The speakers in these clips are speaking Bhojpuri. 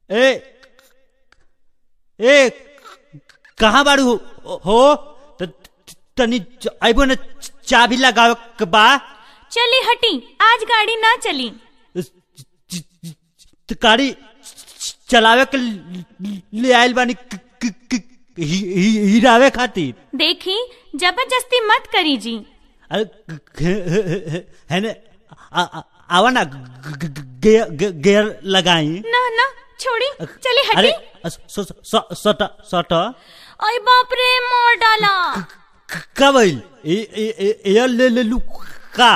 ए ए कहाँ बाड़ू हो- हो त- तनी च- आइबो न चाबी लगावे के बा चली हटी आज गाड़ी ना चली च- च- च- गाड़ी चलावे के ले आइल बानी क- क- क- हि- हि- हिरावे खातिर देखी जबरदस्ती मत करी जी अरे ग- ग- है ने आ- आ- आवा ना ग- ग- गे- गे- गेयर लगाई ना ना छोड़ी चली अरे हटी स- स- स- सट सट ओए बाप रे मोर डाला का भइल ए ए- ए- एयर ले ले लू का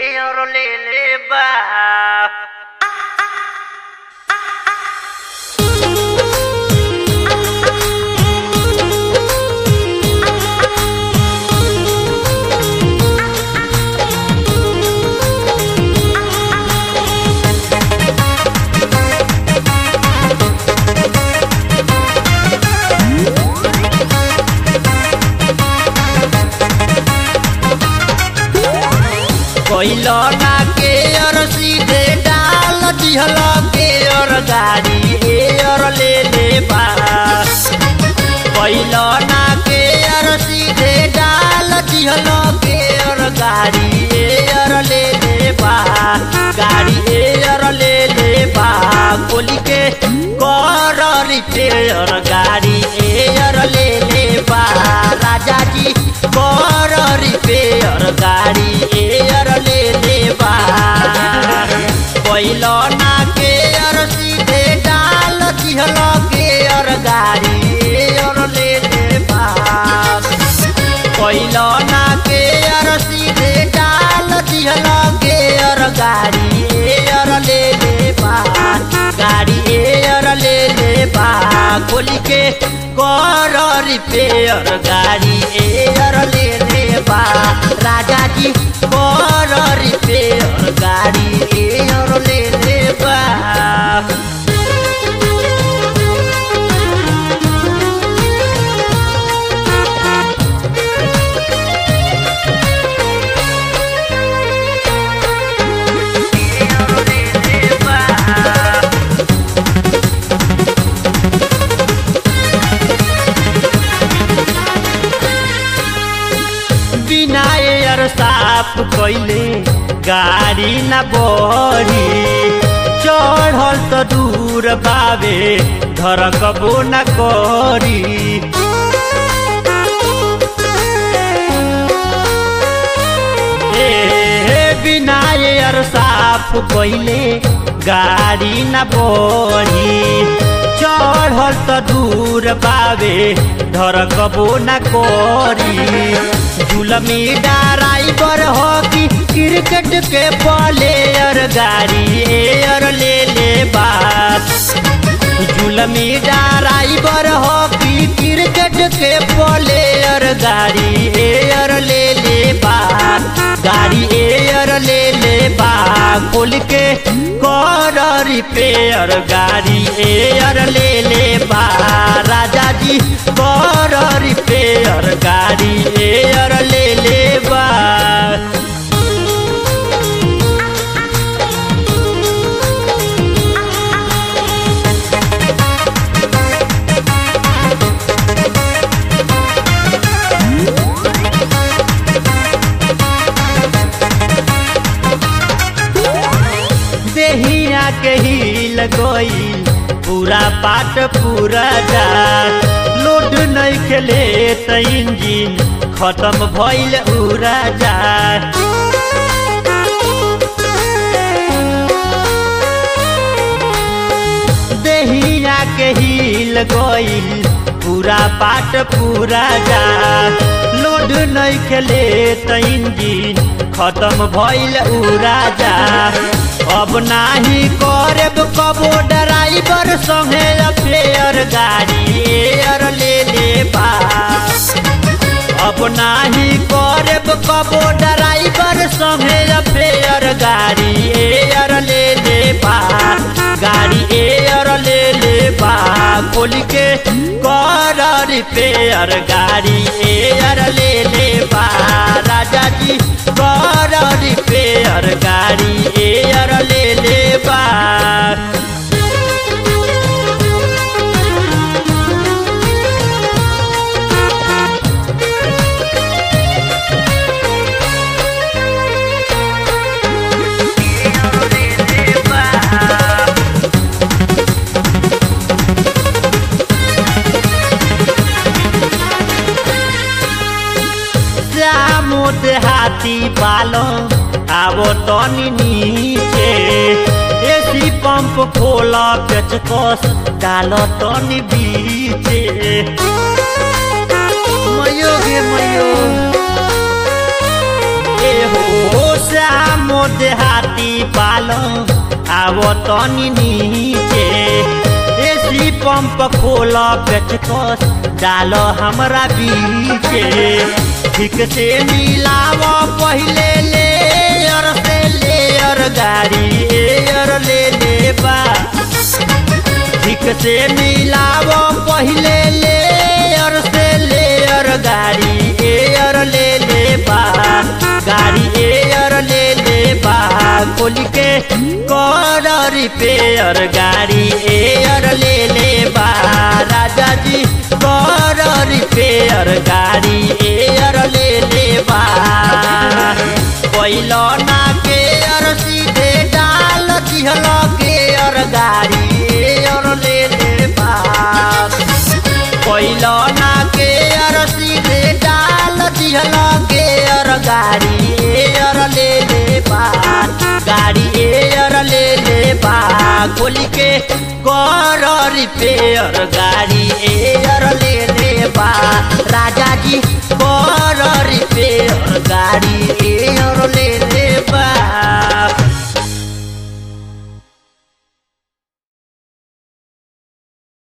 कोइलो ना के और सीधे डाल दिहल के और गाड़ी ए और ले ले पास कोइलो ना के और सीधे डाल दिहल के और गाड़ी ए और ले ले पा गाड़ी ए और ले ले पा गोली के कर रिपेयर गाड़ी ए और ले ले पा राजा जी कर रिपेयर गाड़ी एयर ले ले बा पहिलो ना के अर सीधे डाल दिहल के अर गाड़ी एयर ले ले बा पहिलो ना के अर सीधे डाल दिहल के अर गाड़ी एयर ले ले बा गाड़ी एयर ले ले बा खोली के कर रिपेयर गाड़ी एयर ले ले बा राजा जी कर रिपेयर गाड़ी एयर ले ले बा बिना एयर साफ कइले गाड़ी न बढ़ी चढ़ल त दूर बावे धरकबो न करी ए बिना एयर साफ कइले गाड़ी न बढ़ी चढ़ल त दूर बावे धरकबो न करी जुलमी ड्राइवर हो कि क्रिकेट के प्लेयर गाड़ी एयर ले ले बात जुलमी ड्राइवर हो कि क्रिकेट के प्लेयर गाड़ी एयर ले ले बा गाड़ी एयर ले ले बा खोल के कर रिपेयर गाड़ी एयर ले ले बा राजा जी कर रिपेयर गाड़ी एयर ले ले बा देहिया के हिल गई पूरा पाट पूरा जा लोड नहीं खेले त इंजिन खत्म भइल उड़ा जा देहिया के हिल गई पूरा पाट पूरा जा लोड नहीं खेले त इंजिन खत्म भइल उड़ा जा अब नाही करब कबो ड्राइवर संगे अफेयर गाड़ी एयर ले ले पास अब नाही करब कबो ड्राइवर संगे अफेयर गाड़ी एयर ले ले पास गाड़ी एयर ले ले बा खोल के कर रिपेयर गाड़ी एयर ले ले बा राजा जी कर रिपेयर गाड़ी एयर ले ले बा पालो आवो तनी नीचे एसी पंप खोला पेचकस डालो तनी बीचे मयो गे मयो ए हो श्यामो देहाती पालो आवो तनी नीचे एसी पंप खोला पेचकस डालो हमरा बीचे ठीक से मिलाव पहिले लेयर से लेयर गाड़ी एयर ले ले बा ठीक से मिलाव पहिले लेयर से लेयर गाड़ी एयर ले ले बा गाड़ी एयर ले ले बा खोल के कर रिपेयर गाड़ी एयर ले ले बा राजा जी कर रिपेयर गाड़ी एयर ले ले बा पहिलो ना के अर सीधे डाल दिहल के अर गाड़ी एयर ले ले बा पहिलो ना के अर सीधे डाल दिहल के अर गाड़ी एयर ले ले बा गाड़ी एयर ले ले बा खोली के कर रिपेयर गाड़ी एयर ले ले बा राजा जी कर रिपेयर गाड़ी एयर ले ले बा